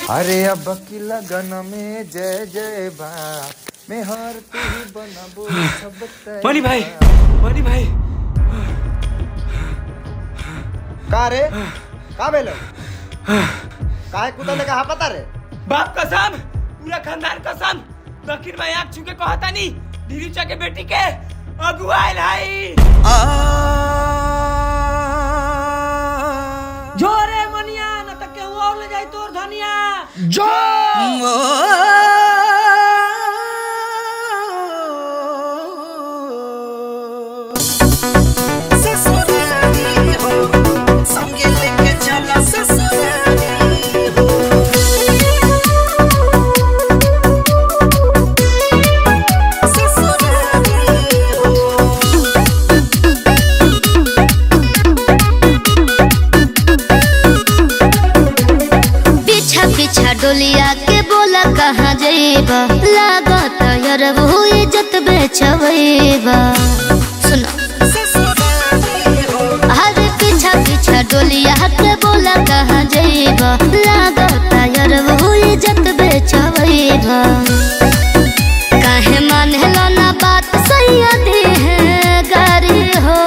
अरे अब की लगन में जय जय बा मैं हर तू ही बनाबो सब तैयार मनी भाई मनी भाई का रे का भेलो काहे कुतले का पता रे बाप कसम पूरा खानदान कसम दक्षिण में आँख छुके कहता नहीं नीरीचा के बेटी के अगुआ आयल हाई जोरे मनिया न तक के और ले जाई तोर धनिया जो पीछा पीछा डोलिया के बोला कहाँ जइबा लागत यार वो इज्जत बेचबा सुनो अरे पीछा पीछा डोलिया के बोला कहाँ जइबा लागत यार वो इज्जत बेचबा काहे मानेला ना बात सही दे है गारी हो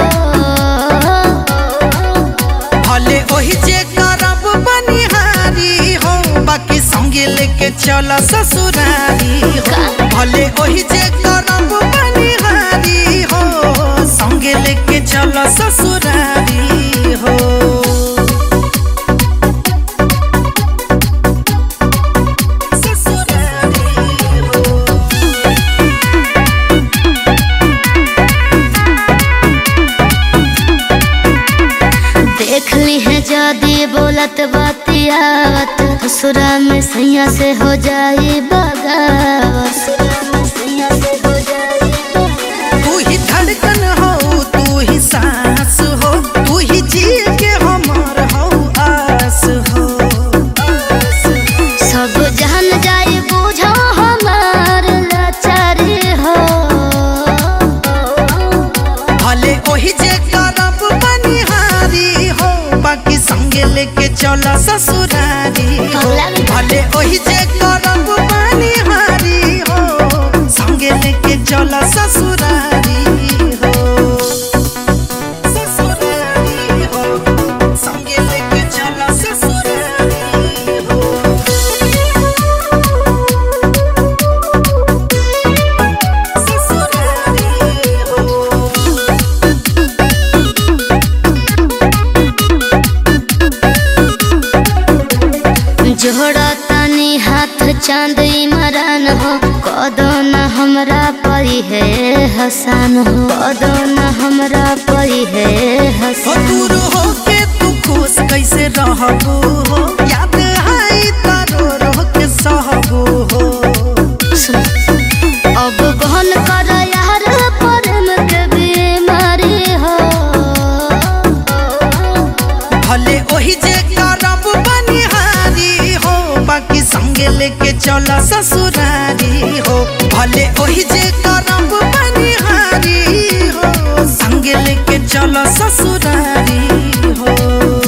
भले ओही जे करब बनिहारी हो बाकी संगे लेके चल ससुरारी हो भले ओही जे करब बनिहारी हो संगे लेके चल ससुरारी हो ससुरारी हो देख ली है जादी बोलत बातियावत ससुरा में सैया से हो जाई बगावत ससुरा में सैया से हो जाई बगावत। तू ही धड़कन हो तू ही सांस हो तू ही जी के हमार हो आस हो सब जान जाई बुझो हमार लाचारी हो भले ओही जे करब बनिहारी हो बाकी संगे लेके चल ससुरारी हो भले ओही जे करब बनिहारी हो संगे लेके चल ससुरारी हो ससुरारी हो संगे लेके चल ससुरारी हो ससुरारी हो जोड़ा तनी हाथ चांद इमरान हो कदो न हमरा परी है हसान हो कदो न हमरा परी है हो हसान दूर हो के तू खुश कैसे रहबू हो याद आई तारो रह के सहबू हो अब गहन कर यार प्रेम के बीमारी हो भले ओही जे करब बनिहारी हो बाकी संगे लेके चल ससुरारी हो भले ओही जे करब बनिहारी हो संगे लेके चल ससुरारी हो